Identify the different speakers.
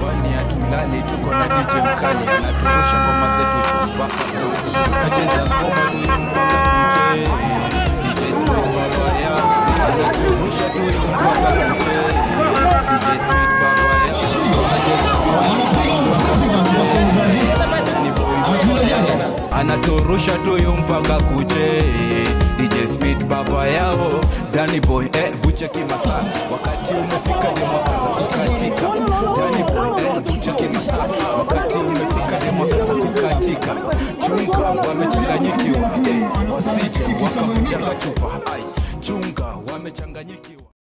Speaker 1: nyumbani hatulali tuko na DJ mkali anaturusha ngoma zetu iko mpaka kuche nacheza ngoma tu iko mpaka kuche DJ Speed baba yao anaturusha tu iko mpaka kuche DJ Speed baba yao anacheza ngoma tu iko mpaka kuche Danny boy baba yao anaturusha tu yu mpaka kuche DJ Speed baba yao Danny boy eh, buche kimasa wakati umefika ni mwaka za kukatika Danny boy eh, buche kimasa wakati umefika ni mwaka za kukatika chunga wamechanganyikiwa eh, wasije wakavunjanga chupa